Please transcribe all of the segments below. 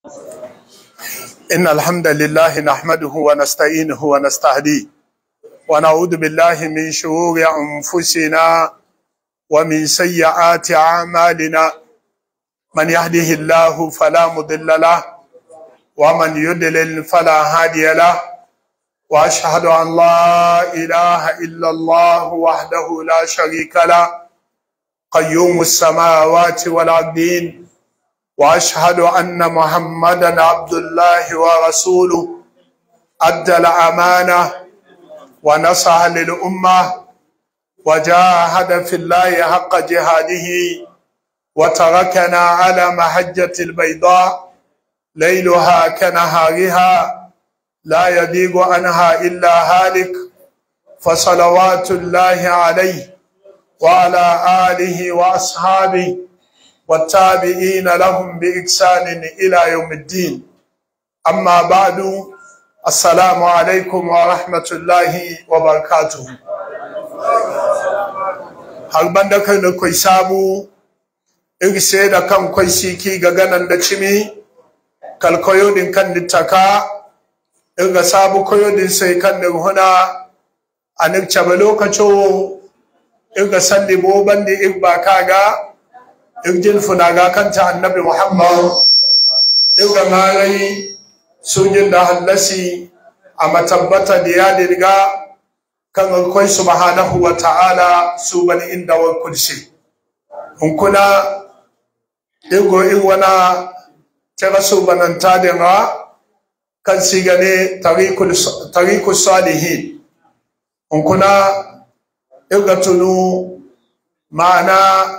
إن الحمد لله نحمده ونستعينه ونستهديه ونعوذ بالله من شرور أنفسنا ومن سيئات أعمالنا من يهده الله فلا مضل له ومن يضلل فلا هادي له وأشهد أن لا إله إلا الله وحده لا شريك له قيوم السماوات والأرضين واشهد ان محمدا عبد الله ورسوله ادى الامانه ونصح للامه وجاهد في الله حق جهاده وتركنا على محجه البيضاء ليلها كنهارها لا يضيق عنها الا هالك فصلوات الله عليه وعلى اله واصحابه والتابعين لهم بإحسان إلى يوم الدين أما بعد السلام عليكم ورحمة الله وبركاته har banda kai na kwai samu irse da kan kwai siki ga ganan da cimi kalkoyo din kan nittaka irga sabu koyo din sai kan da huna a nikce ba lokaco irga sandi bo bandi irba kaga irjin funaga kanta annabi muhammad irga ngarai sujin da hallasi a matabbata da ya dirga kan akwai subhanahu wa ta'ala su bani inda wa kursi in kuna irgo in wana tara su bananta da nga kan sigane tariku salihin in kuna irga tunu ma'ana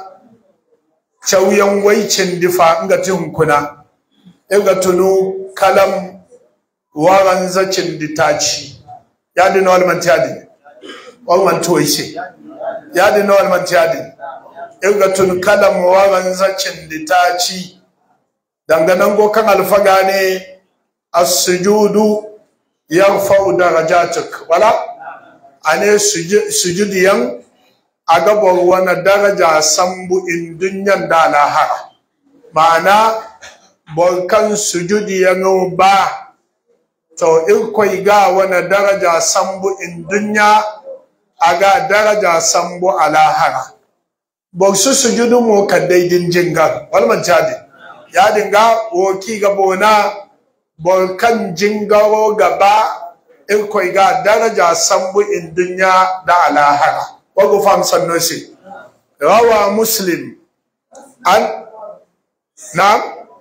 cauyan waicin difa nga ti hunkuna nga tunu kalam waran zacin ditaci ya di na walman tiyadi walman tuwaise ya di na walman tiyadi nga tunu kalam waran zacin ditaci danganan go kan alfaga ne as-sujudu yarfa'u darajatuk wala ane sujudiyan a gabar wani daraja sambu in dunyan da lahara ma'ana borkan sujudi ya ba to in kwai ga wani daraja sambu in dunya a ga daraja sambu a lahara bor su sujudu mu ka daidin jingar walman jadi ya dinga woki ga bona borkan jingaro gaba in kwai ga daraja sambu in dunya da lahara wagu fam sannosi rawa muslim an na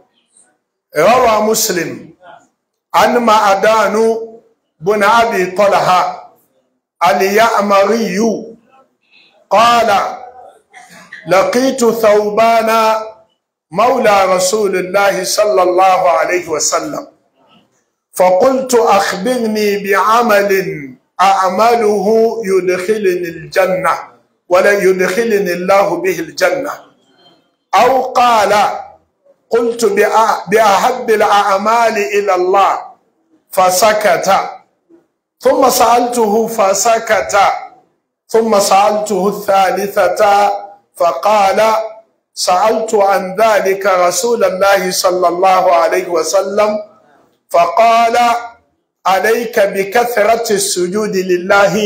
rawa muslim an ma'adanu bun abi talha al-ya'mariyu qala لقيت ثوبان مولى رسول الله صلى الله عليه وسلم فقلت أخبرني بعمل أعمله يدخلني الجنة ولا يدخلني الله به الجنة أو قال قلت بأحب الأعمال إلى الله فسكت ثم سألته فسكت ثم سألته الثالثة فقال سألت عن ذلك رسول الله صلى الله عليه وسلم فقال عليك بكثرة السجود لله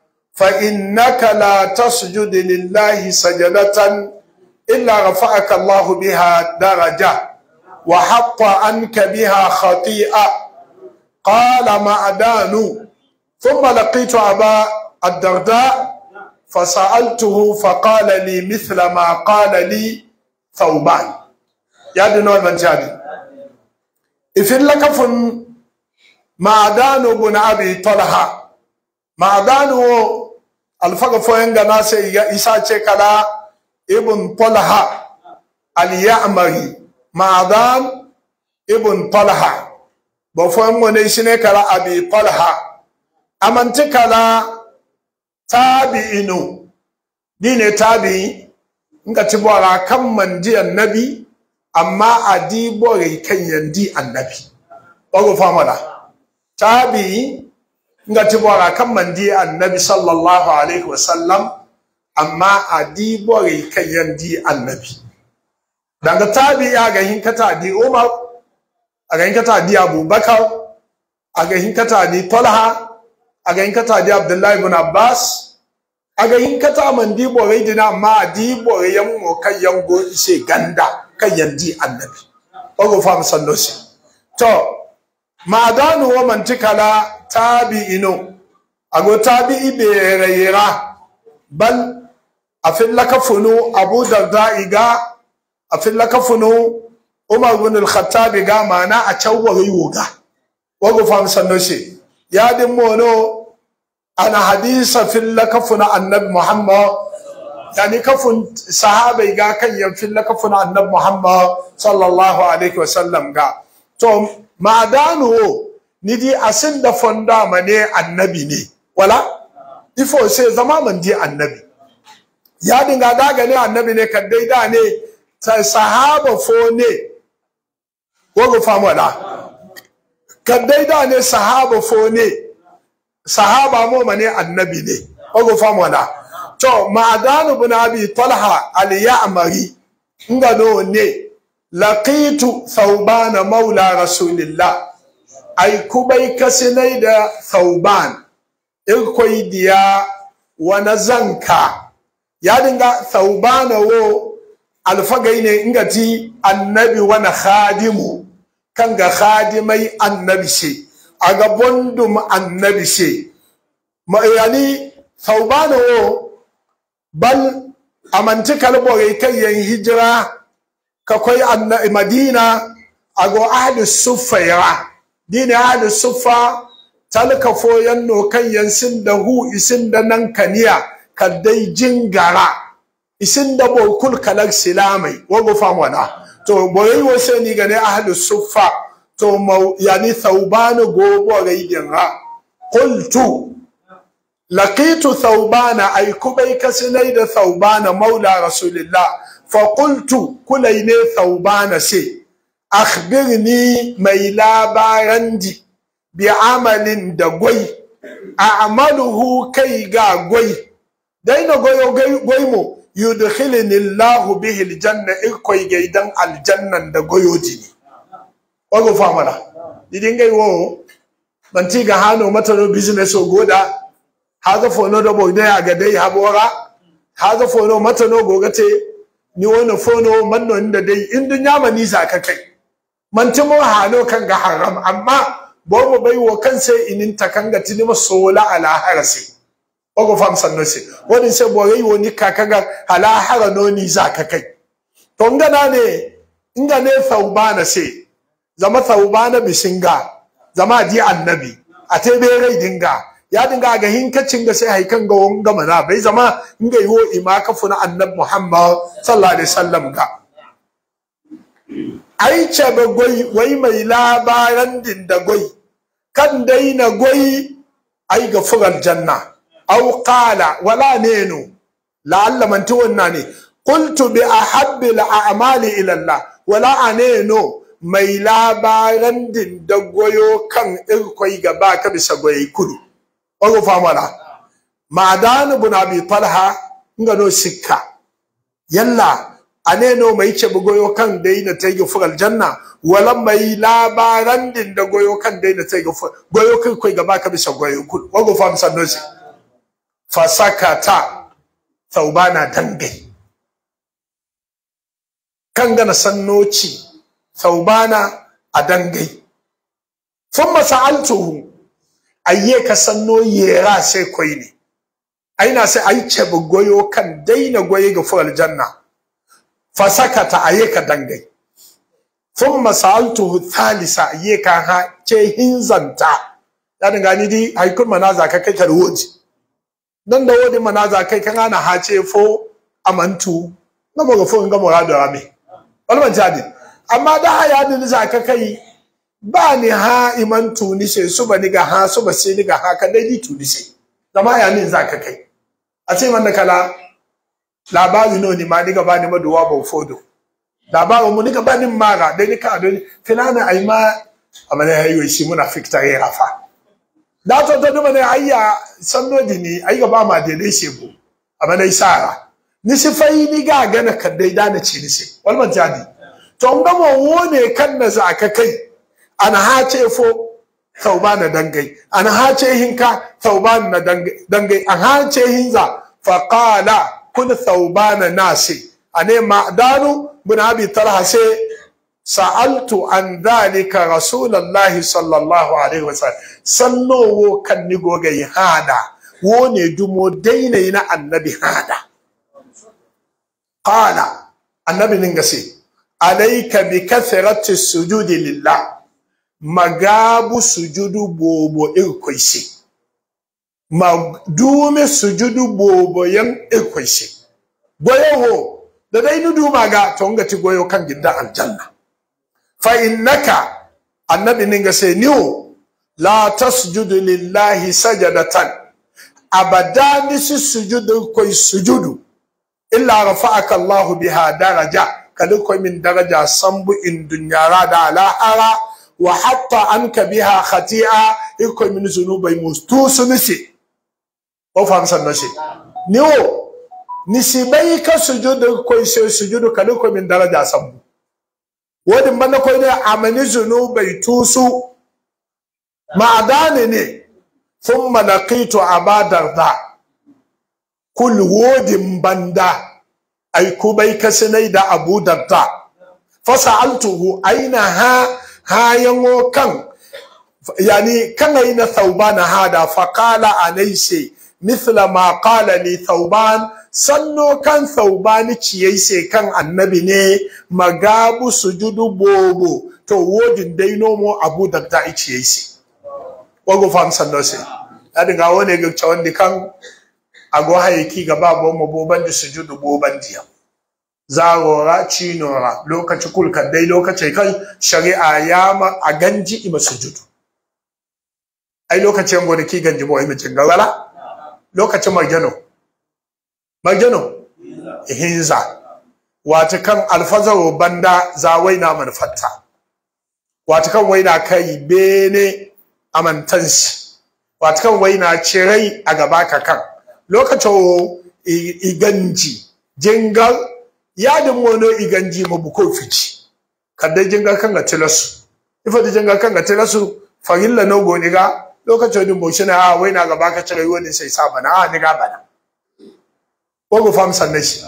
فإنك لا تسجد لله سجدة إلا رفعك الله بها درجة وحط عنك بها خطيئة قال معدان ثم لقيت أبا الدرداء فسألته فقال لي مثل ما قال لي ثوبان يا دنور من جادي إذن لك فن maadanu bun abi talha maadanu alfaga foyen gana sai ya isa ce kala ibn talha al-ya'mari maadan ibn talha ba foyen mo ne shine kala abi talha amanti kala tabi'inu dine tabi'i nga ci bora kan manji annabi amma adi bore kan yandi annabi bago famala tabi nga tibora kan mandi annabi sallallahu alaihi wasallam amma a di bore kayan di annabi daga tabi ya ga hin kata di umar aga hinkata di abubakar aga hinkata di talha aga hinkata di abdullahi ibn abbas aga hinkata man di borai dina amma di borai yan mo kan yango ise ganda kan yandi annabi ogo fam sanno si to madanu wa mantikala tabi'ino ago tabi'i bereyira bal afin lakafunu abu darda iga afin lakafunu umar bin al-khattab ga mana a cawwari woga wago fam sanno shi ya din mono ana hadisa fil lakafuna annabi muhammad yani kafun sahaba ga kan yan fil lakafuna annabi muhammad sallallahu alaihi wasallam ga to madanu ni di asin da fonda mane annabi ne wala ifo sai zama man di annabi ya dinga daga ne annabi ne kan dai da ne ta sahaba fo ne wogo famu da kan dai da ne sahaba fo ne sahaba mo mane annabi ne wogo famu da to ma'adanu bin abi talha al ya'mari ngano ne laqitu thawban maula rasulillah ai kubai kasinai da thawban irkoi diya wani zanka ya dinga thawbana wo alfagai ne ingati annabi wani khadimu kan ga khadimai annabi she a ga bondum annabi she yani thawbana wo bal amanti kalbore kai yan hijira kakwai annabi madina ago ahli suffaira dini ahli suffa talka foyan no kan yansin da hu isin da nan kaniya kaddai jingara isin da bokul kalak silamai wago famwana to boyi wose ni gane ahli suffa to mau yani thawbanu gobo gaidin ha qultu laqitu thawbana ay kubai kasinai da thawbana maula rasulillah fa qultu kulaine thawbana sai akhbirni mai labarandi bi amalin da gwai a'maluhu kai ga gwai daina goyo gwai mo yudkhilni Allahu bihi aljanna ikoi gaidan aljannan da goyo jini wago famala didin gai wo banti ga hano mata no business o goda haga fono da boy dai aga dai habora haga fono mata no gogate ni wani fono manno inda dai in dunya mani za ka kai man timo hano kan ga haram amma bobo bai wo kan sai inin takanga tinima sola ala harasi ogo fam sanno se woni se bo yi woni kakaga ala hara no ni za ka kai to ngana ne inga ne thawbana se zama thawbana bisinga zama di annabi a te be rai dinga ya dinga ga hinkacin da sai haikan ga wanga mana bai zama inga yiwo ima kafu na annabi muhammad sallallahu alaihi wasallam ga ai ce ba goyi wai mai labaran din da goyi kan daina goyi ai ga furar janna aw qala wala nenu la'alla man tuwanna ne qultu bi ahabbi al'amali ila Allah wala aneno mai labaran din da goyo kan irkoi gaba ka bisa goyi kudu ogo famala ma'adan ibn abi talha ngano sikka yalla aneno mai ce goyo kan dai na tayi fural janna wala mai labaran din da goyo kan dai na tayi goyo kai kai gaba ka bisa goyo kudu ogo fam sannosi fasakata thawbana dangai kan gana sannoci thawbana a dangai thumma sa'altuhu ayye ka sanno yera sai koi ne aina sai ai ce goyo kan daina goye ga fural janna fasakata ayye ka dangai thumma sa'altuhu thalisa ayye ka ha ce hinzanta ya dinga ni di haikun manaza ka kai ka woji dan da wodi manaza kai kan ana hace fo amantu na mo fo nga mo rado ame walman jadi amma da haya din za ka kai ba ni ha imantu ni se su ba ni ga ha su ba se ni ga ha ka dai di tu ni se zama ya ni za ka kai a ce man da kala labari no ni ma ni ga ba ni maduwa ba fodo labarin mu ni ga ba ni mara dai ni ka dai filana ai ma amana yayi shi muna fikta ya rafa da to to duma ne ayya sanno dini ayga ba ma de dai shego amma dai sara ni si fai ni ga gana kan dai da na ci ni se walman jadi to nga mo wone kan na za ka kai an hace fo thawban dangai an hace hinka thawban na dangai an hace hinza fa qala kun thawban nasi ane ma'danu bin abi talha sai sa'altu an dhalika rasulullahi sallallahu alaihi wasallam sallowo kan ni gogai hada wo ne dumo daina na annabi hada qala annabi ninga sai alayka bi kathrati sujudi lillah magabu sujudu bobo irkoisi madume sujudu bobo yan irkoisi goyo ho da dai nudu maga to ngati goyo kan gidda aljanna fa innaka annabi ninga sai niwo la tasjudu lillahi sajadatan abadani su sujudu koi sujudu illa rafa'aka Allahu biha daraja kada koi min daraja sambu in dunyara da lahara wa hatta anka biha khati'a iko min zunubai mustu sunisi o fam sanno shi niwo nisibai ka sujudu koi sujudu kada koi min daraja sambu wadin banda koi ne amani zunubai tusu ma'adani ne thumma laqitu aba darda kul wodin banda ay kubai kasinai da abu darda fasa'altuhu aina ha hayango kan yani kan aina thawban hada faqala alaysi mithla ma qala li thawban sanno kan thawban ciyai kan annabi ne magabu sujudu bobo to wodin dai nomo abu darda ciyai sai wago fam sanno se adi nga wone ga chawandi kan ago hayki ga babo mo boban di sujudu boban diya zagora cinora lokaci kulka dai lokaci kan shari'a ya ma a ganji ima sujudu ai lokacin gode ki ganji bo ima cin gawala lokacin marjano marjano hinza wata kan alfazaro banda zawai na manufatta wata kan waina kai bene amantansi watakan wai na cirai a gaba ka kan lokacin iganji jingar yadin wani iganji mabuko fici kadai jingar kan ga tilasu ifa da jingar kan ga tilasu farilla no go niga lokacin din boshi na a wai na gaba ka cirai wani sai sa bana a niga bana ko go fam sanne shi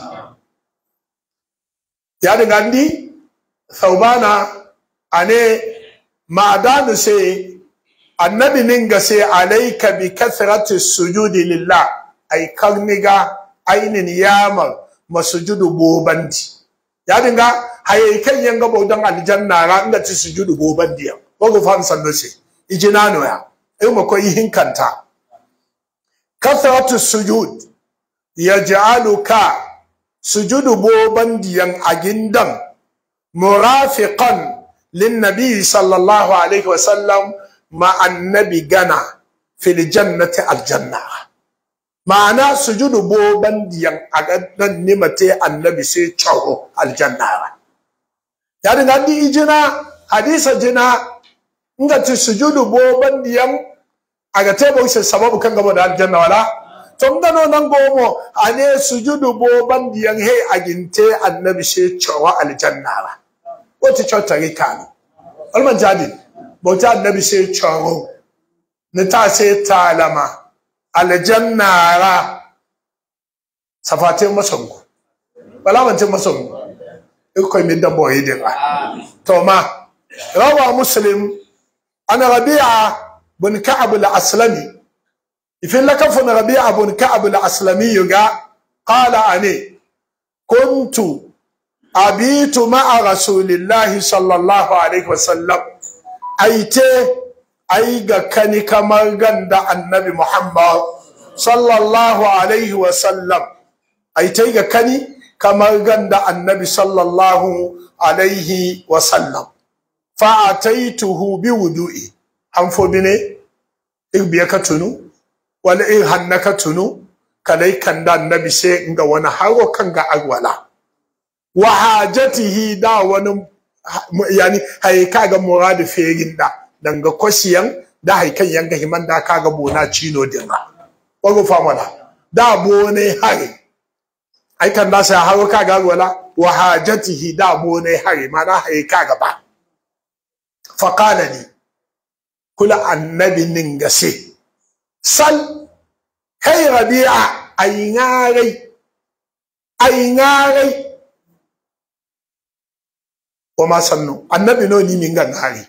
yadin gandi saubana ane ma'adanu sai annabi ninga sai alaika bi kathrati sujudi lillah ay karniga ainin yamar masujudu bobandi ya dinga haye kan yanga bodan aljanna ra inda ci sujudu bobandi ya ko go fam sando se ijina no ya ai mo ko yin kanta kathratu sujud yaj'aluka sujudu bobandi yan agindan murafiqan lin nabi sallallahu alaihi wasallam ma annabi gana fil jannati aljanna ma'ana sujudu boban diyan a nan nimate annabi sai chawo aljanna ya dinga di ijina hadisa jina inga ti sujudu boban diyan aga tebo sai sababu kan gaba da aljanna wala to ngano nan gomo ane sujudu boban diyan he aginte annabi sai chawo aljanna wata chota rikani alman jadi bauta annabi sai caro ni ta sai talama aljannara safatin masangu balamantin masangu ikoi min da boye din a to ma rawa muslim ana rabi'a bin ka'ab al-aslami ifin lakafun rabi'a bin ka'ab al-aslami yuga qala ani kuntu abitu ma'a rasulillahi sallallahu alaihi wasallam aite ai ga kani kamar ganda annabi Muhammad sallallahu alaihi wa sallam aite ga kani kamar ganda annabi sallallahu alaihi wa sallam fa ataituhu bi wudu'i an fo bine irbiya ka tunu wala in hannaka tunu kalai kan da annabi sai nga wani haro kan ga agwala wa hajatihi da wani yani hay kaga muradu ferin da danga kwasiyan da hay kan yanga himan da kaga bona chino dinga wago famala da bone hari ai kan da sai haro kaga wala wa hajatihi da bone hari mana hay kaga ba faqala ni kula annabi ningase sal kai rabi'a ay ngarai ay ngarai o ma sannu annabi no ni min ga ngari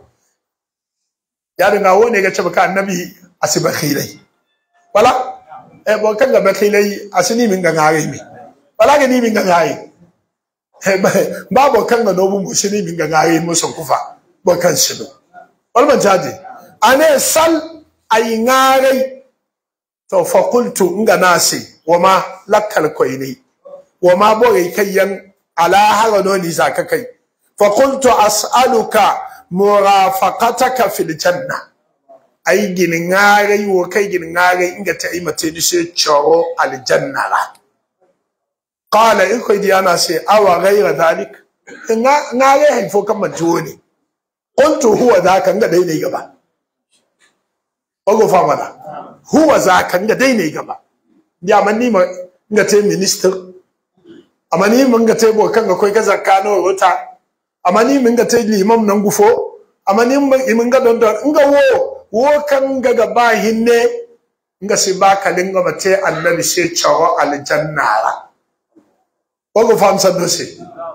ya dinga wone ga cewa annabi asiba khilai wala e bo kan ga bakhilai asini min ga ngari mi wala ga ni min ga ngari ba bo kan ga no bu shi ni min ga ngari mu son kufa bo kan shi do wal ban jaje ane sal ay ngari to fa qultu nga nasi wama lakkal koyni wama bo kayyan ala haro no ni zaka kai fa qultu as'aluka murafaqataka fil janna ay gin ngare wo kai gin ngare inga ta yi mate ni sai choro aljanna la qala in koy diana sai awa ghayra dhalik nga ngare hay fo kan majoni qultu huwa dhaka nga dai ne gaba ogo fa mana huwa zaka nga dai ne gaba ya manni ma nga te minister amani mun ga te bo kan ga koi ga zakka no wata amani mun ga te limam nan gufo amani mun ga don don nga wo wo kan ga ga ba hinne nga si ba kalin ga mate annabi sai chawo aljanna ra ogo fam sa dose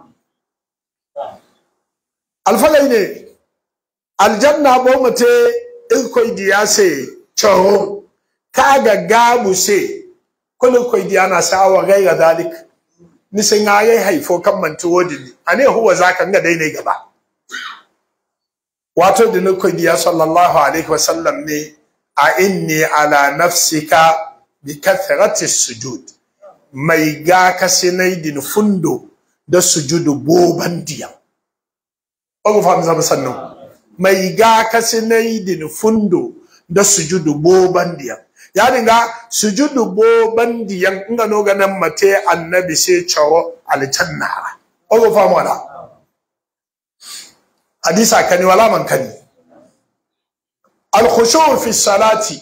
alfalai ne aljanna bo mate in koi diya se chawo kaga gabu se kullu koi diya na sawa gaira dalik ni sai nga yayi haifo kan manti wodi ni ane huwa zaka nga dai ne gaba wato da ni koi diya sallallahu alaihi wasallam ne a inni ala nafsika bi kathrati sujud mai ga ka sinai din fundo da sujudu boban diya ogo fam zama sannu mai ga ka sinai din fundo da sujudu boban diya ya dinga sujudu bo bandiyan nga no ga nan mate annabi sai chawo aljanna ogo famu wala hadisa kani wala man kani al khushu' fi salati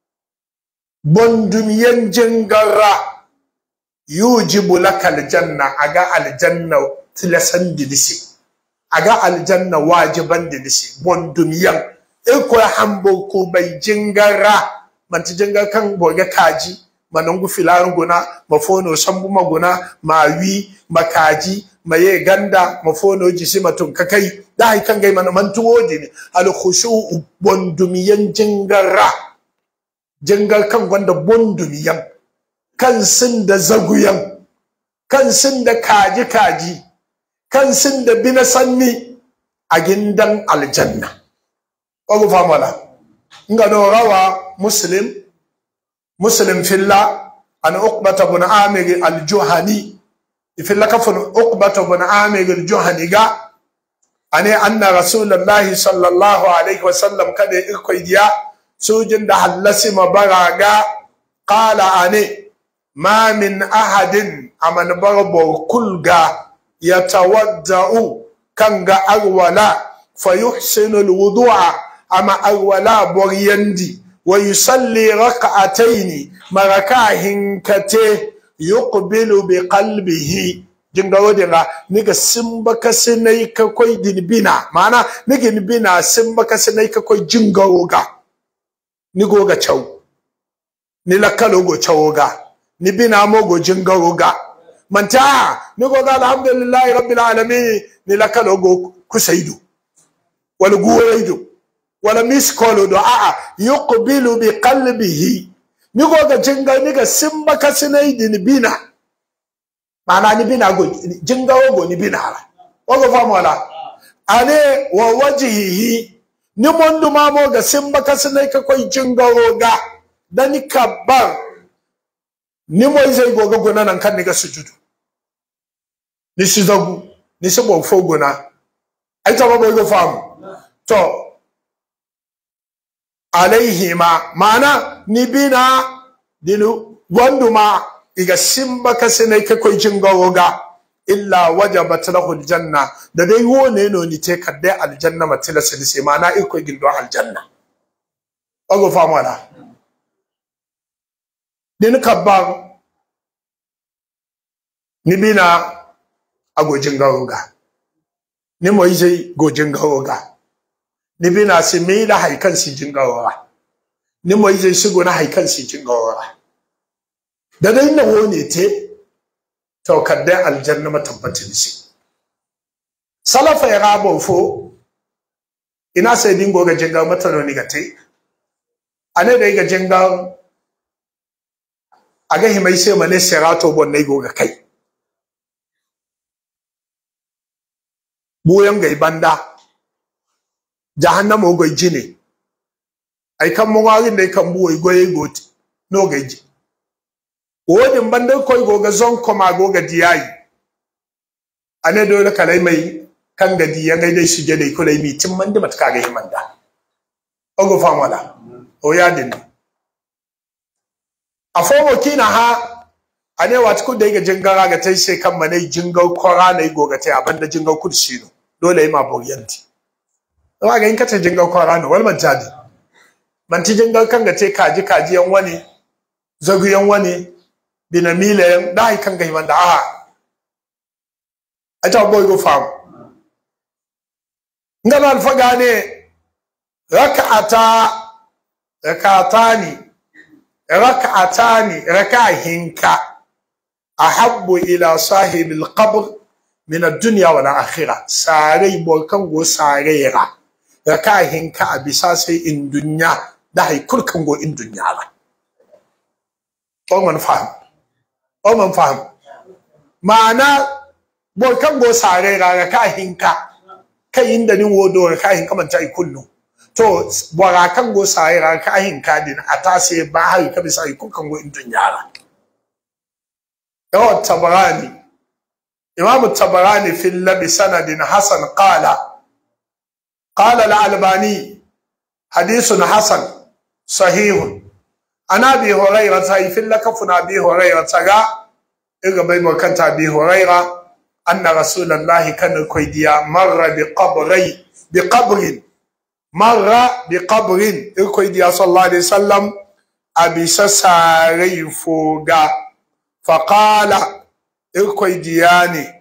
bondumiyan jingara yujibu laka aljanna aga aljanna tilasan dilisi aga aljanna wajiban dilisi bondumiyan iko hambo ko bai jingara manti jenga kan boga kaji manangu filarin guna mafono sambu maguna mawi makaji maye ganda mafono jisi matun kakai da hay kan gai man mantu wodi ne al khushu bondumiyan jingara jingar kan gwanda bondumiyan kan sin da zaguyan kan sin da kaji kaji kan sin da bina sanni a gindan aljanna ogu famala ngano rawa muslim muslim filla an uqbata bin amir al-juhani filla kafun uqbata bin amir al-juhani ga ane anna rasulullahi sallallahu alaihi wasallam kada ikoi diya sujin da hallasi mabaraga qala ane ma min ahadin aman barbo kulga yatawadda'u kanga arwala fayuhsinu al-wudu'a ama arwala boryandi wa yusalli rak'ataini marakahin kate yuqbilu bi qalbihi jinga wodinga niga simba kasinai ka koy dinbina mana niga dinbina simba kasinai ka koy jinga woga nigo ga chaw ni lakalo go chawoga ni bina mo go jinga woga manta nigo ga alhamdulillahi rabbil alamin ni lakalo go kusaidu wal guwaidu wala miskolo do a'a yuqbilu bi qalbihi ni go ga jinga ni ga simba kasinai din bina mana ni bina go jinga go ni bina ra ogo famu wala ane wa wajhihi ni mondu ma mo ga simba kasinai ka koi jinga ga dani kabbar ni mo zai go ga gona nan kan ni ga sujudu ni sizagu ni sabo fogona ai ta ba go famu to alaihima mana ni bina dinu wanduma iga simba kasine ka koy jingawoga illa wajabat lahu aljanna da dai wone no ni te kadde aljanna matila silisi mana iko gindo aljanna ogo famala din kabba ni bina ago jingawoga ni mo yije go jingawoga ni bina si mi la haikan si jingawara ni mo yi shigo na haikan si jingawara da dai na wone te to kadda aljanna matabbatin si salafa ya rabo fo ina sai dingo ga jinga matano ni gate ane da ga jinga aga himai sai mane sirato bon nei go ga kai buyan ga ibanda jahannama go jine ai kan mo ngari dai kan buwo go ye goti no ga ji wodin banda koy go ga zon ko ma go ga diyayi ane dole kalai mai kan ga diya ga dai shige dai kulai mi tin manda matka ga himanda ogo famala o ya din a fomo kina ha ane wat ku dai ga jingara ga tai sai kan manai jingau kora ne go ga tai abanda jingau kursi no dole yi ma boriyanti Zama ga in kace jingar kwara ne wal man jadi. Man ti jingar kan ga ce kaji kaji yan wani zagu yan wani binamila yan dai kan ga himan da a. A ta boy go fam. Ngan alfaga ne raka'ata raka'atani raka'atani rakahinka ahabbu ila sahibil qabr min ad-dunya wal akhirah sare bo kan go sare ra raka hinka a bisa sai in dunya da hay kul kan go in dunya ra o man fahim o man fahim ma'ana bo kan go sare ra raka hinka kai inda ni wodo raka hinka man ta kullu to bora kan go sare ra raka hinka din ata sai ba hay ka bisa kul kan go in dunya ra yawa tabarani إمام الطبراني في اللب سند حسن قال قال الألباني حديث حسن صحيح أنا أبي هريرة في لكفنا أبي هريرة إذا بين كانت أبي هريرة أن رسول الله كان كويديا مر بقبري بقبر مر بقبر كويديا صلى الله عليه وسلم أبي سساري فوقا فقال irkwai diyani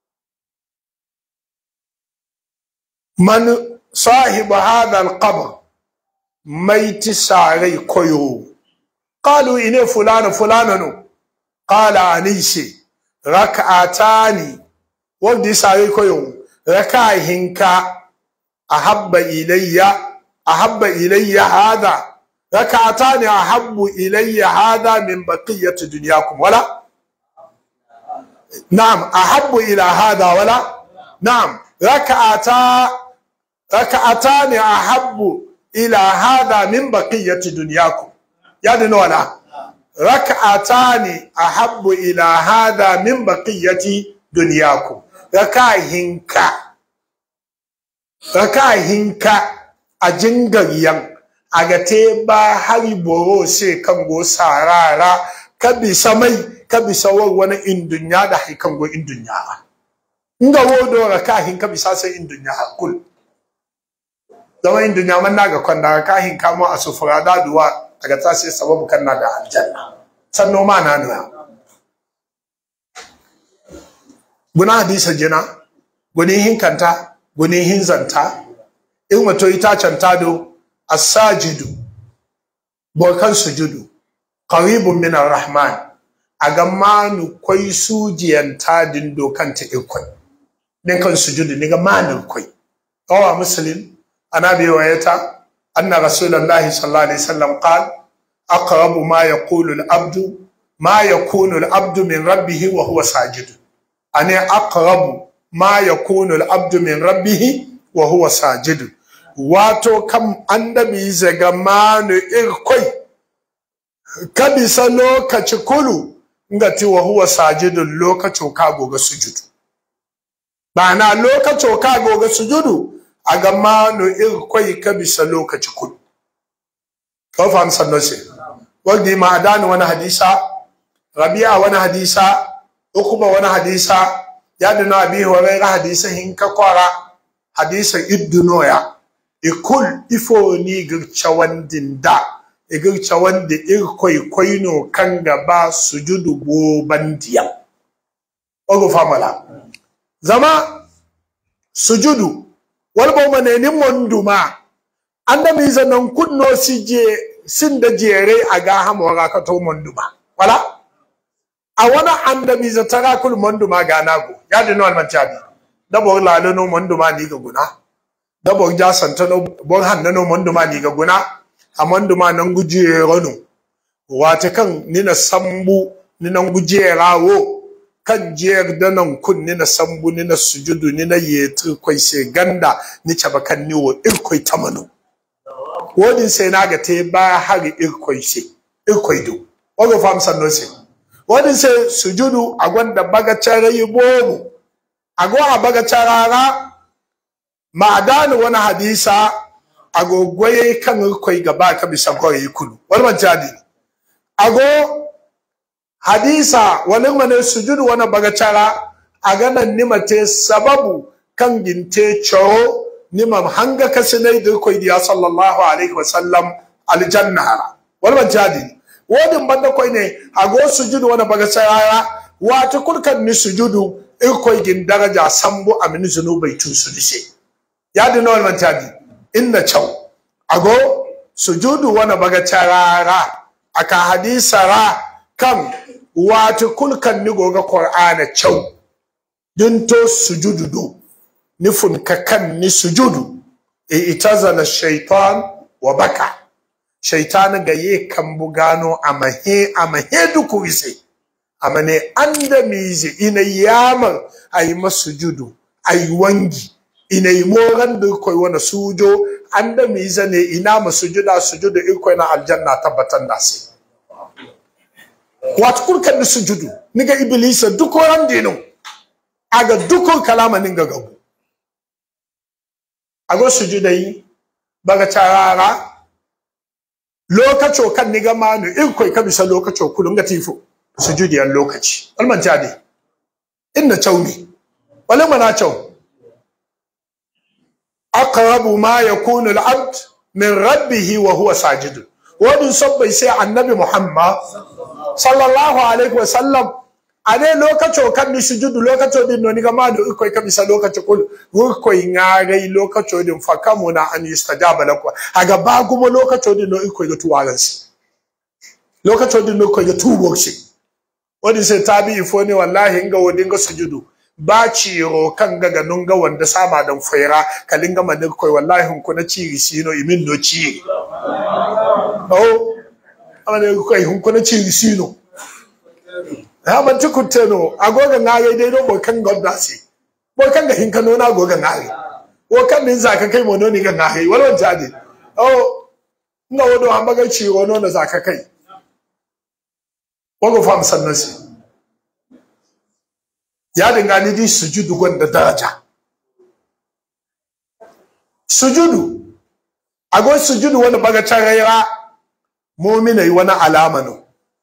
man sahibu hadha alqabr maiti sarai koyo qalu ine fulana fulana no qala anisi rak'atani wanda sarai koyo raka hinka ahabba ilayya ahabba ilayya hadha rak'atani ahabbu ilayya hadha min baqiyati dunyakum wala نعم أحب إلى هذا ولا نعم ركعتا ركعتان أحب إلى هذا من بقية دنياكم يعني ولا ركعتان أحب إلى هذا من بقية دنياكم ركعهنك ركعهنك أجنغريان agate ba hari boro se kan go sarara kabi samai ka bisa wani in dunya da haikan go in dunya nga wodo ga kahin ka bisa sai in dunya hakul zama in dunya man naga kwanda kahin ka mu asufura da duwa daga ta sai sababu kan na da aljanna sanno ma na nuna guna hadisa jina guni hinkanta guni hinzanta in wato ita canta do as-sajidu bokan sujudu qaribun min ar-rahman aga manu kwai sujiyan tadin dokan ta ikwai din kan sujudu ni ga manu kwai awa muslim ana bi wayata anna rasulullahi sallallahu alaihi wasallam qala aqrabu ma yaqulu al-abdu ma yakunu al-abdu min rabbih wa huwa sajid ani aqrabu ma yakunu al-abdu min rabbih wa huwa sajid wato kam annabi zaga manu irkwai kabisa lokaci kulu ngati wa huwa sajidun lokacin ka goga sujudu na lokacin ka goga sujudu a ga manu irkwai kabisa lokaci kulu ko fam sanno se wadi ma adani wani hadisa rabi'a wani hadisa ukuba wani hadisa ya duna abi hurairah hadisa hinka kwara hadisa iddunoya ikul ifo ni girce wandin da igirce wanda irkoi koino kan gaba sujudu goban diya ogo famala zama sujudu walbo manenin monduma anda mi zanan kunno si je sin da jere aga hamora ka to monduma wala a wana anda mi za tara kul monduma ga nago ya de no almantabi da bo la no monduma ni ga guna da bo ja santa no bo hanna no monduma ni ga guna a monduma nan guje rono wata kan ni na sambu ni nan guje rawo kan jiyar da nan kun ni na sambu ni na sujudu ni na yetu kwai se ganda ni caba kan ni wo irkoi tamanu wodin sai na ga te ba hari irkoi se irkoi do ogo fam sanno se wodin sai sujudu a gwanda baga chara yi bomu ago a baga charara ma dani wani hadisa agogwaye kan irkoi gaba ka bisa gore kulu wani man jadi ago hadisa wani mane sujudu wani bagacara a ganan nimate sababu kan ginte coro nimam hanga kasinai da koi diya sallallahu alaihi wasallam aljannara wani ban jadi wodin banda koi ne ago sujudu wani bagacara wata kurkan ni sujudu in koi gin daraja sambu amini zunubai tu su dise ya dina wani ban jadi inna chau ago sujudu wani bagacara aka hadisa ra kan wata kulkan ni goga qur'ana chau din to sujudu do nifun ka kan ni sujudu e itazala shaitan wa baka shaitan ga ye kan bugano amahe amahe duku wise amane anda mize ina yamar ayi masujudu ayi wangi ina yi moran da koi wana sujo anda mize ne ina masujuda sujudu ikoi na aljanna tabbatan da sai wato kurkan da sujudu niga iblisa duk ran dino aga dukkan kalama ninga gabu ago sujudai baga tarara lokaco kan niga manu in koi ka bisa lokaco kulun ga tifo sujudiyan lokaci alman jadi inna chauni wala mana chau aqrabu ma yakunu al-abd min rabbih wa huwa sajid wadun sabbai sai annabi muhammad sallallahu alaihi wa sallam ane lokaco kan ni sujudu lokaco din no ni gama do ikoi kan bisa lokaco kul ikoi ngagai lokaco din fakamuna an yustajaba lakwa aga ba gumo lokaco din no ikoi ga tuwaran si lokaco din no ikoi ga tuwo shi wadi sai tabi ifo ne wallahi inga wodin ga sujudu ba ciro kan ga ganun ga wanda sama dan faira kalinga manin koi wallahi hun kuna ciri sino imin no ciri oh amane koi hun kuna ciri sino ha ban ci kutte no agoga ngare dai do bo kan godda si bo kan ga hinka no na agoga ngare wo kan din zaka kai mo no ni ga ngare walwan jadi oh nga wodo ambaga ci wono na zaka kai wago fam sannasi ya dinga ni di sujudu gonda daraja sujudu ago sujudu wani baga carayra mu'mina yi wani alama no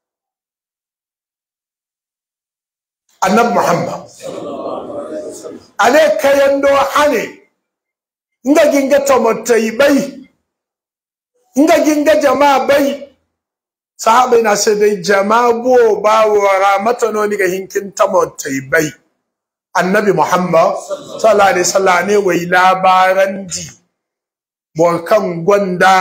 annab muhammad ale kayan do hane nga ginga tomotai bai nga ginga jama'a bai sahabai na sai dai jama'a bo ba wa ramata no ni ga hinkin tomotai bai annabi muhammad sallallahu alaihi wasallam ne wai labaran di borkan gwanda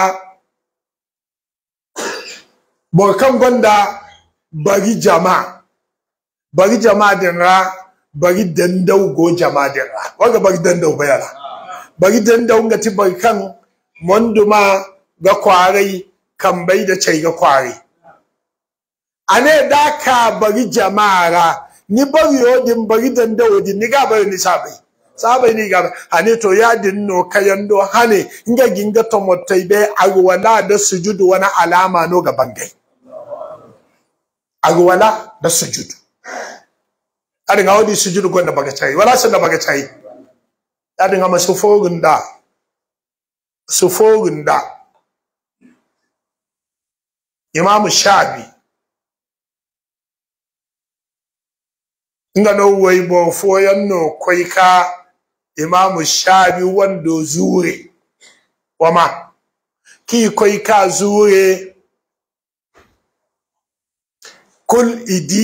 borkan gwanda bari jama'a bari jama'a din ra bari dandau go jama'a din ra waga bari dandau bayara bari dandau nga ti bari kan monduma ga kwarai kan bai da cai ga kwarai ane da ka bari jama'a ra ni bari yodin bari dandau din ni ga bari ni sabai sabai ni ga ane to ya din no kayan do hane nga ginga to motai be agwala da sujudu wani alama no ga bangai agwala da sujudu adin ga wadi sujudu gonda baga chai wala san da baga chai adin ga masu fogun da su fogun da imam shabi nga no wai bo foyan no koi ka imam shabi wando zure wama ki koi ka zure kul idi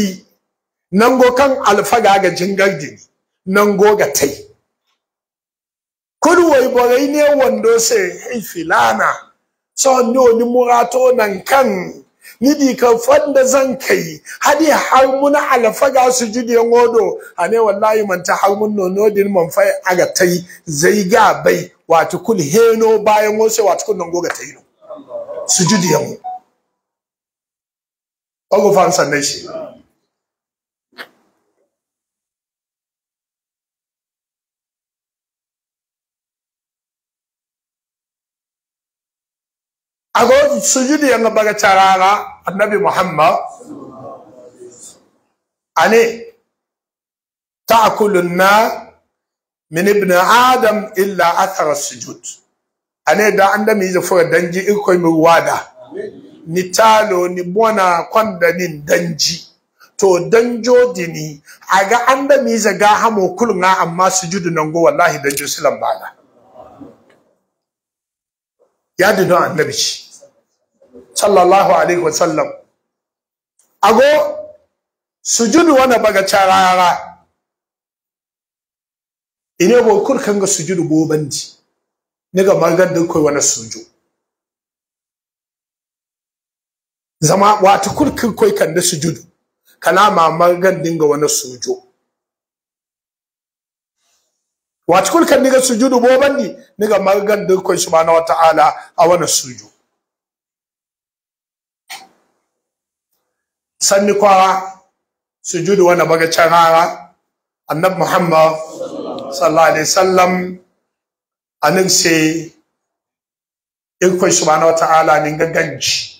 nango kan alfaga ga jingar dini nango ga tai kul wai borai ne wando se hey filana so no ni murato nan kan ni di ka fanda zan kai hadi har mun alfaga su judi ngodo ane wallahi man ta har mun no nodin man fai aga tai zai ga bai wato kul heno bayan wose wato kun ngo ga tai no sujudi yango ogo fan sanne shi ago sujudi yanga baga charara annabi muhammad ane ta'kulu na min ibn adam illa athara sujud ane da anda mi zo danji iko mi wada ni talo ni bona kwanda ni danji to danjo dini aga anda mi zaga hamo kulunga amma sujudu nango wallahi danjo silan bada ya dinu annabi shi sallallahu alaihi wasallam ago sujudu wana baga charara ine bo kur kanga sujudu bo bandi niga magan da koi wana suju zama wata kurkin koi kan da sujudu kalama magan dinga wana suju wata kurkan niga sujudu bo bandi niga magan da koi subhanahu wa ta'ala a wana suju sanni kwara sujudu wanda baga carara annab muhammad sallallahu alaihi wasallam anin se irko subhanahu wataala ni ga ganji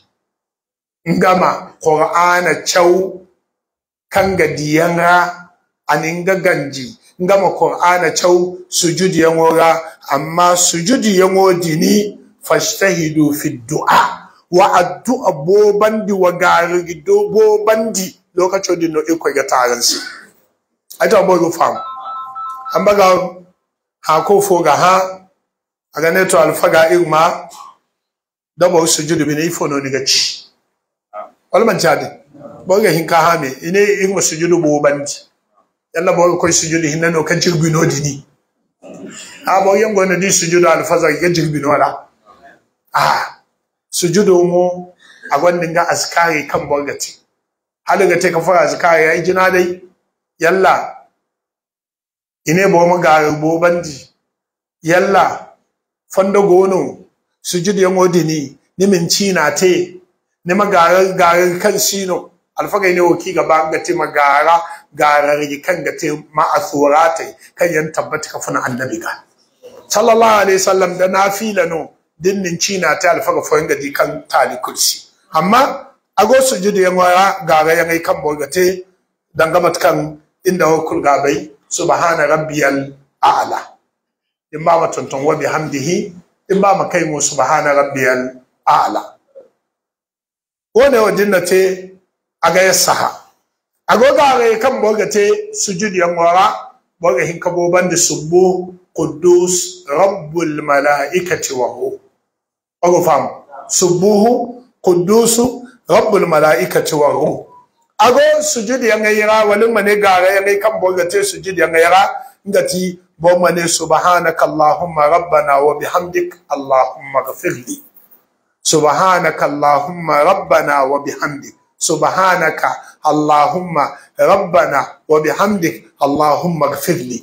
ngama qur'ana chau kanga diyanga anin ga ganji ngama qur'ana chau sujudi yangora amma sujudi yango dini fashtahidu fi du'a wa addu'a bobandi wa gari do bobandi lokacin da no iko ga taron su ai ta bogo fam an baga ha ko fo ga ha aga ne to alfaga irma da bo sujudu bi ne ifo no diga ci wal man jadi boga hin ka ha me ine irma sujudu bobandi yalla boga ko sujudu hinna no kan jirbi no dini ha bo yango na di sujudu alfaza ga jirbi no wala ah sujudu mu a gwandin ga askari kan borgati halin ga ka fara askari ya yi jina dai yalla ine bo mu ga bo bandi yalla fondo gono sujudu ya modini ni min cina te ni magara gara kan sino alfaga ne woki gaba ga te magara gara kan ga te ma asurate kan yan tabbata ka funa annabi ga sallallahu alaihi wasallam da nafila no dinnin cina ta alfaga foyin gadi kan tali kursi amma ago sujudu yan wara gaga yan ai kan borgate dangamat kan inda hukul gabai subhana rabbiyal a'la in ba ma tonton wa bihamdihi in ba ma kai mu subhana rabbiyal a'la wone wa dinnate aga yasaha ago gaga kan borgate sujudu yan wara borga hin kabo bandi subbu quddus rabbul malaikati wa ruh ogo fam subuhu qudusu rabbul malaikati wa ruh ago sujudi yang yira walin mane gara yang kan boga te sujudi yang yira ngati bo mane subhanaka allahumma rabbana wa bihamdik allahumma ghfirli subhanaka allahumma rabbana wa bihamdik subhanaka allahumma rabbana wa bihamdik allahumma ghfirli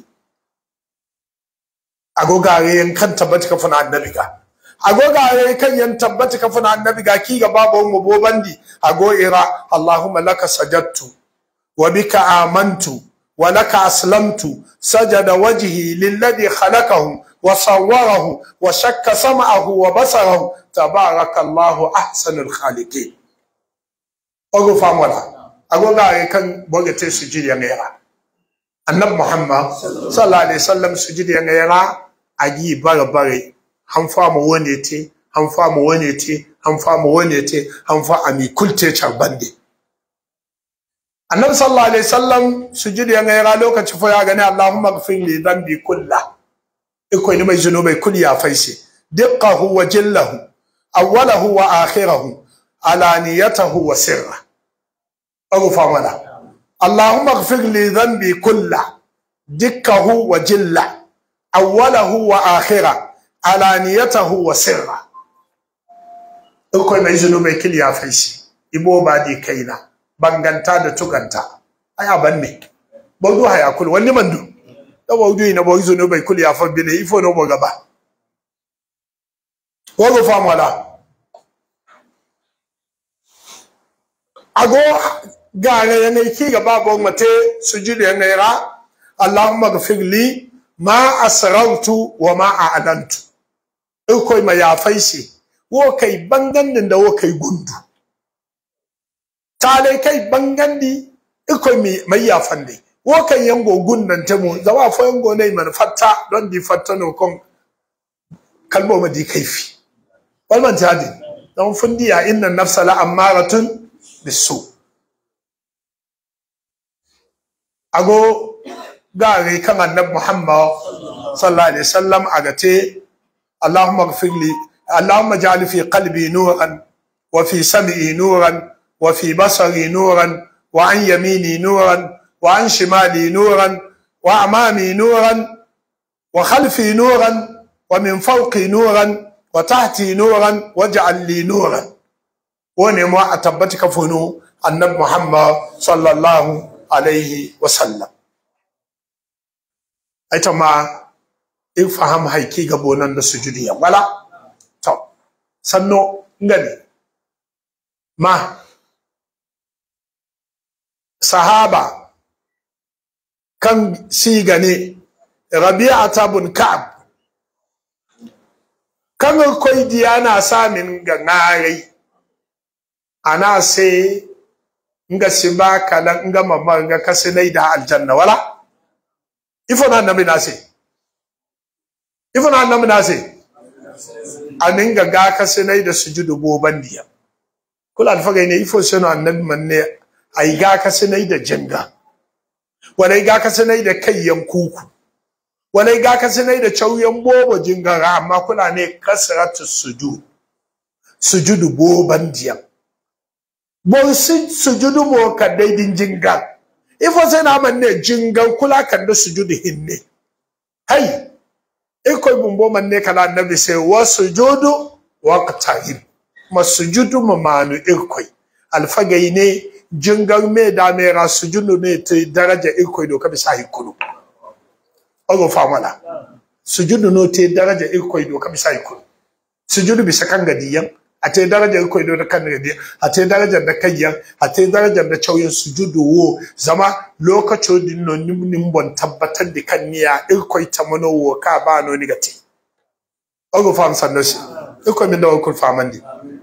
ago gare yan kan tabbata ka fana annabi ka ago gare kan yan tabbata ka fana annabi ga ki ga babu mu bobandi ago ira allahumma laka sajadtu wa bika amantu wa laka aslamtu sajada wajhi lilladhi khalaqahu wa sawwarahu wa shakka sam'ahu wa basarahu tabarakallahu ahsanul khaliqin ogo famola ago gare kan bogete sujudi ya ngera annab muhammad sallallahu alaihi wasallam sujudi ya ngera agi bare bare han fa mu wone te han fa mu wone te han fa mu wone te han fa ami kulte charbande annabi sallallahu alaihi wasallam sujudi ya ngera lokaci fa ya gani allahumma ghfir li dhanbi kullah iko ni mai zunubai kulli ya faisi diqqahu wa jillahu awwalahu wa akhirahu alaniyatahu wa sirra agu famala allahumma ighfir li dhanbi kulla dikkahu wa jilla awwalahu wa akhira alaniyatahu wa sirra ikoi mai zunubai kil ya faisi ibo ba di kaina banganta da tuganta ai aban ne baudu haya kul wani mandu da baudu ina bo zunubai kul ya fa bine ifo no bo gaba wogo fam wala ago gare yana ki gaba bo mate sujudu yana ra allahumma ghfir li ma asrartu wa ma a'lantu ikoi ma ya faisi wo kai bangandin da wo kai gundu tale kai bangandi ikoi mi mai ya fande wo kai yango gundan tamo zawa fo yango ne man fatta don di fatta no kon kalbo ma di kaifi walman jadi don fundi ya inna nafsa la amaratun bisu ago gare kan annabi muhammad sallallahu alaihi wasallam agate allahumma ighfir li allahumma ja'al fi qalbi nuran wa fi sam'i nuran wa fi basari nuran wa an yamini nuran wa an shimali nuran wa amami nuran wa khalfi nuran wa min fawqi nuran wa tahti nuran waj'al li nuran wone mo a tabbati ka funu annabi muhammad sallallahu alaihi wasallam aita ma in faham haiki ga bonan da sujudi ya wala to sanno ngani ma sahaba kan sigane rabi'ata bin ka'ab kan koi diyana samin ga ngarai ana se nga siba kala nga mama nga kasinai da aljanna wala ifo na nabi nase ifo na nabi nase anin ga ga kasinai da sujudu boban diya kula alfaga ne ifo seno annabi manne ai ga kasinai da jinga wala ga kasinai da kayyan kuku wala ga kasinai da chauyan bobo jingara amma kula ne kasratu sujud sujudu boban diya bon si sujudu mo ka daidin jinga ifo sai na manne jinga kula kan da sujudu hinne hay iko bumbo manne kala annabi sai wa sujudu waqtahim masujudu mamanu ikoi alfagai ne jingar me da me ra sujudu ne te daraja ikoi do ka bisa hikulu ogo famala sujudu no te daraja ikoi do ka bisa hikulu sujudu bisa kan gadiyan a te darajar ko da kan da a te darajar da kayyan a te darajar da cauyin sujudu wo zama lokacin din no nim bon tabbatar da kan niya irkoi ta mono wo ka ba no ni gati ogo fam sannosi irkoi min da ko famandi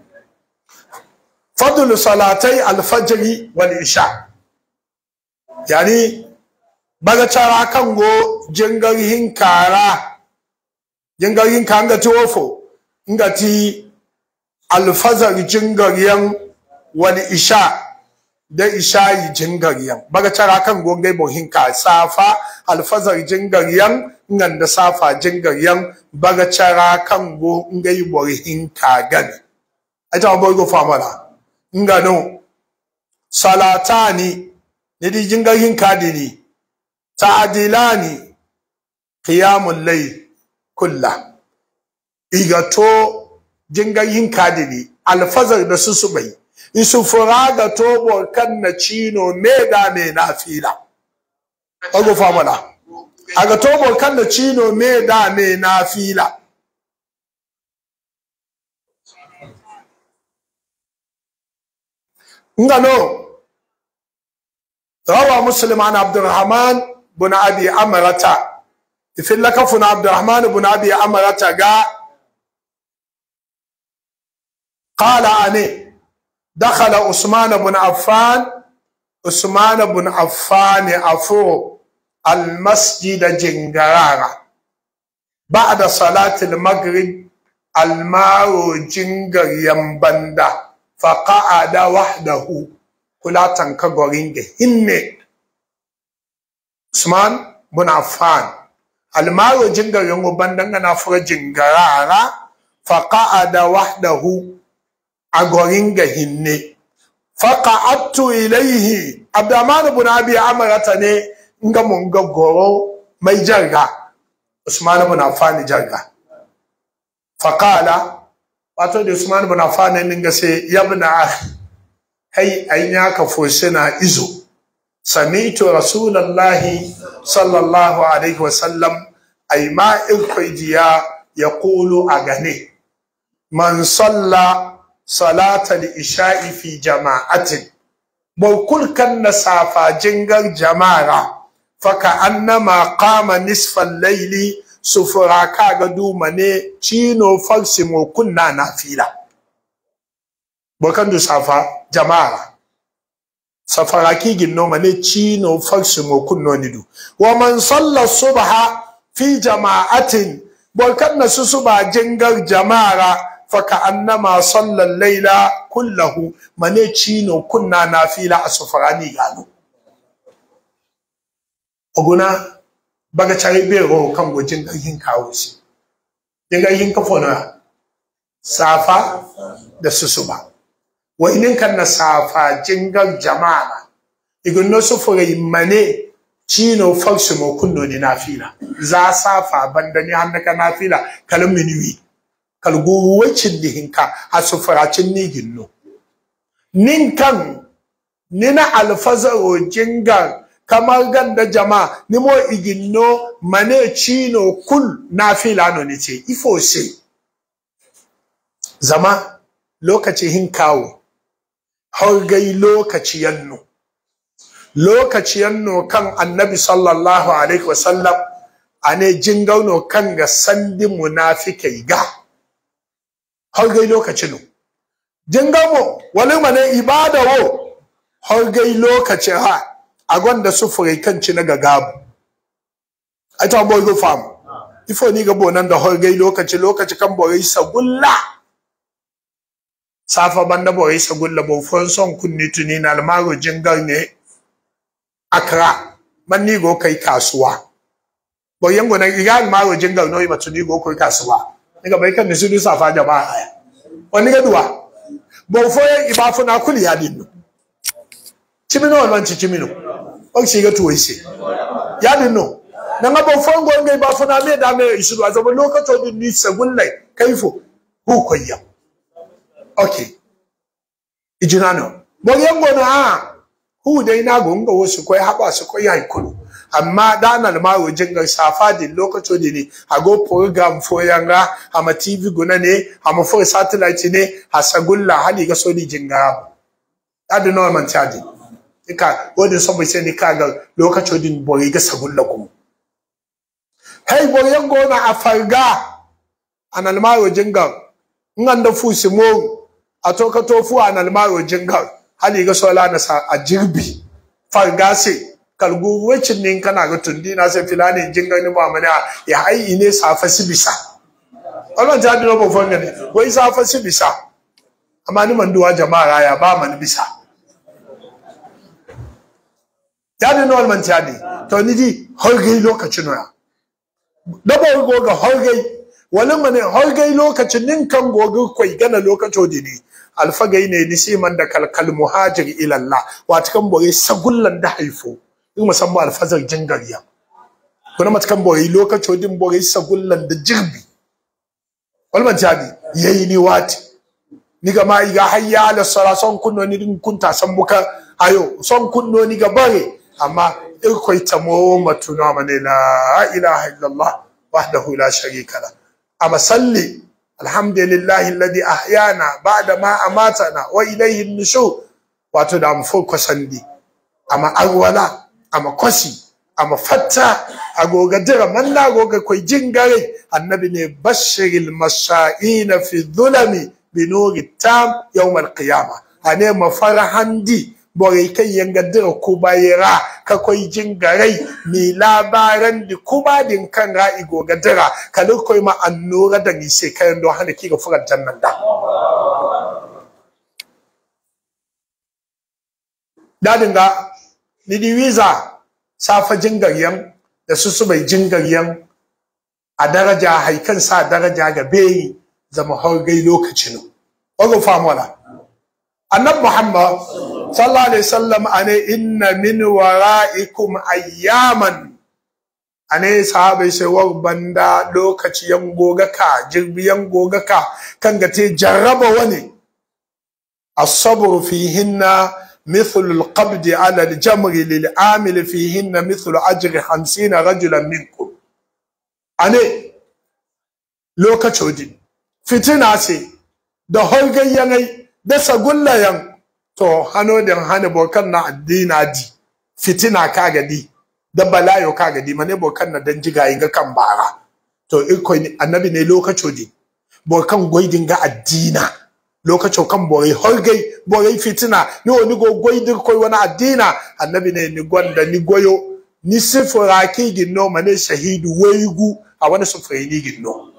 fadlu salatai al-fajr wal isha yani baga cara kan go jingar hinkara jingar hinkanga tuwofo ngati alfazar jingariyan wani isha da ishayi jingariyan baga cara kan gongai bohin ka safa alfazar jingariyan ngan da safa jingariyan baga cara kan go ngai bohin ka gani aita boy go famala ngano salatani ne di jingarin ka dini ta'dilani qiyamul layl kullah igato jingayin kadini alfazar da su subai isu furaga tobo kan na chino me da me na fila ogo famala aga tobo kan na chino me da me na fila ngano rawa muslim an abdurrahman bin abi amrata ifillaka funa abdurrahman bin abi amrata ga قال أني دخل عثمان بن عفان عثمان بن عفان أفو المسجد جنجرارا بعد صلاة المغرب الماء جنجر ينبندا فقعد وحده كلا تنكغورين هن عثمان بن عفان الماء جنجر ينبندا نفر جنجرارا فقعد وحده a gorin ga hinne faqa'attu ilaihi abdurrahman ibn abi amarata ne nga mun ga goro mai jarga usman ibn affan jarga faqala wato da usman ibn affan ne ga sai yabna hay ainya ka fosina izo sami'tu rasulullahi sallallahu alaihi wasallam ay ma ilkoidiya yaqulu agane man salla salata al-isha'i fi jama'atin bawkul kan nasafa jingar jama'a faka annama qama nisfal layli sufura kaga duma ne cino farsi mo kunna na fila bokan du safa jama'a safara kigin noma ne cino farsi mo kunno ni du wa man salla subha fi jama'atin bokan na su suba jingar jama'a faka annama salla layla kullahu mane cino kunna na fila a sufura ni gano oguna baga cari bero kan gojin garhin kawo shi din garhin kafo na safa da susuba wa inin kan na safa jingar jama'a igun no su fure mane chino faksu mo kunno ni nafila za safa banda ni hannaka nafila kalin minuwi kalgu wacin dihinka a sufuracin ni ginno nin kan nina alfazaro jingar kamar ganda jama nimo iginno mane chino kul na fila no ne ce ifo se zama lokaci hin kawo har gai lokaci yanno lokaci yanno kan annabi sallallahu alaihi wasallam ane jingauno kan ga sandi munafikai ga har gai lokaci no jingamo wani mane ibada wo har gai lokaci ha a gwanda sufurai kan ci na gagabu ai ta boy go fam ifo ni ga bonan da horgai lokaci lokaci kan borai sagulla safa banda borai sagulla bo fon son kunni tuni na almaro jingar ne akra man ni go kai kasuwa bo yango na iga almaro jingar no ba tuni go kai kasuwa ni ga bai kan ni su safa jama'a aya wani ga duwa bo fo iba funa kuli ya dinno chimino wan chimino o shi ga tuwai shi ya dinno nan ga bon fongo ngai ba funa me da me isu a zama lokacin din ni sagullai kaifo hu koyya okay ijinano bo yango na ha hu dai na go ngo wasu koi haba su koi ai kulu amma da na ma wajin ga safa din lokacin din ne a go program fo yanga ama tv guna ne ama fo satellite ne ha sagulla hali ga so ni jinga adu no man charge ka wadin saboda sai ni kaga lokacin din bori ga sagulla kuma hey bori yan gona a farga anal mayo jinga ngan da fusi mo a to ka to fu anal mayo jinga hali ga sola na sa a jirbi farga sai kalgu wacin nin kana ga tundi na sai filani jinga ni ba mana ya ai ne safa sibisa Allah ja dino bo fonga ne wai safa sibisa amma ni manduwa jama'a ya ba man bisa yadda na walman tiyadi to ni di horgai lokacin ya dabo goga horgai wani mane horgai lokacin nin kan goga kwai gana lokacin di ne alfagai ne ni sai man da kalkal muhajir ila Allah wata kan bore sagullan da haifo in musamman alfazar jingariya kuna mata kan bore lokacin din bore sagullan da jirbi walman tiyadi yayi ni wati ni ga ma iga hayya ala sala son kunno ni din kunta san muka ayo son kunno ni ga bare amma irkoi tamo matuna mane la ilaha illallah wahdahu la sharika la amma salli alhamdulillahi alladhi ahyana ba'da ma amatana wa ilayhi an-nushur wato da mu fuko sandi amma agwala amma kwasi amma fatta agoga dira manna agoga koi jingare annabi ne bashiril mashaina fi dhulami binuri tam yawm al-qiyamah ane mafarahandi borai kai yanga dira ku bayira ka koi jingarai mi labaran di kuma din kan ra'i goga dira kalu koi ma annura da ni sai kayan don hana kiga furan jannan da dadin ga ni di wiza safa jingaryan da su su bai jingaryan a daraja haikan sa daraja ga bai zama horgai lokacin wago famola annab muhammad sallallahu alaihi wasallam ane inna min wara'ikum ayyaman ane sahabai sai war banda lokaci yan goga ka jirbi yan goga ka kan ga te jarraba wani as-sabr fihinna مثل القبض على الجمر للعامل فيهن مثل أجر خمسين رجلا منكم أني lokacin fitina ce da holgayyanai da sagullayan to hano da hana bokan na addina di fitina ka gadi da balayo ka gadi mane bokan na dan jiga ga kan bara to iko annabi ne lokacin di bokan goidin ga addina lokacin kan borai holgai borai fitina ni wani go goidin koi wani addina annabi ne ni gwanda ni goyo ni sifura ki ginno mane shahidu waigu a wani sufuri ni ginno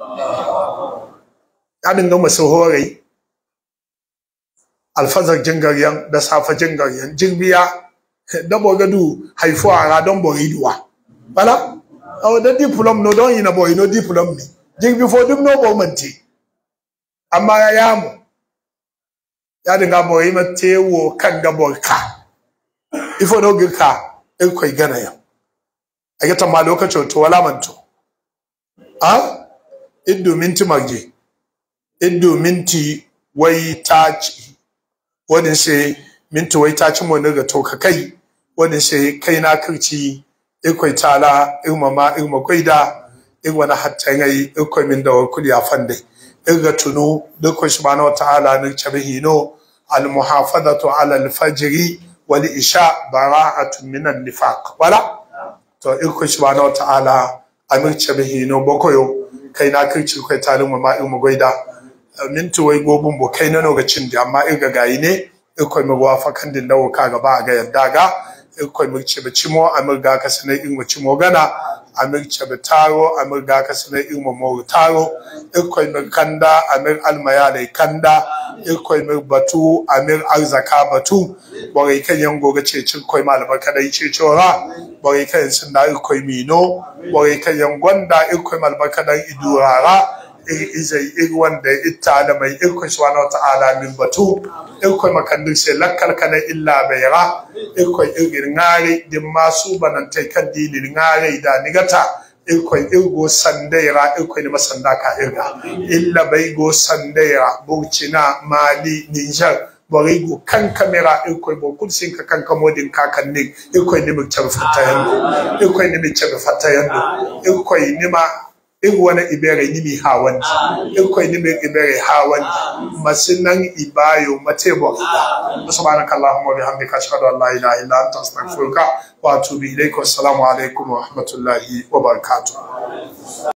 ya dinga masu horai alfazar jingaryan da safa jingaryan jirbiya da bogadu haifuwa ra don boriduwa bala awo da diplom no don yi na boy no diplom mi jirbi fo dum no bo manti amma ya yamu ya dinga boy ma tewo kan ga borka ifo no girka in koi gana ya a ga tamma lokacin to wala manto a iddu minti magje iddu minti wai taci wadin sai minti wai taci mo daga to ka kai wadin sai kai na kirci ikwai tala irma ma irma kwaida irwa na hatta ngai ikwai min da wakuli afande irga tunu dukkan subhanahu wa ta'ala ni chabihi no al muhafadatu ala al fajri wal isha bara'atun min al nifaq wala to ikwai subhanahu wa ta'ala amir chabihi no bokoyo kai na kirci kai talin ma irma gwaida minti wai gobin bo kai na lokacin da amma irga gayi ne ikwai mi wafakan din dawo ka gaba ga yadda ga ikwai mi ce bi cimo amir ga ka sanai in mu cimo gana amir ce bi taro amir ga ka sanai in mu mo taro ikwai mi kanda amir almaya dai kanda ikwai mi batu amir arzaka batu bore kan yan goga ce cin koi malama kadai ce cora bore kan sun da ikwai mino bore kan yan gwanda ikwai malama kadai idurara izai iri wanda ita da mai irko subhanahu wata'ala min batu irko makandin sai lakkal kana illa bayra irko irgin ngare din masu banantai kan dinin ngare da nigata irko irgo sandaira irko ni masanda ka irga illa bai go sandaira burkina mali niger bari go kan kamera irko bo kursin ka kan kamodin kakan ne irko ni mu tabi fatayan irko ni mu tabi fatayan irko ni ma in wani ibere ni mi hawan in kwai ni mi ibere hawan masinan ibayo matebo ida subhanaka allahumma bihamdika ashhadu an la ilaha illa anta astaghfiruka wa atubu ilaik assalamu alaikum wa rahmatullahi wa barakatuh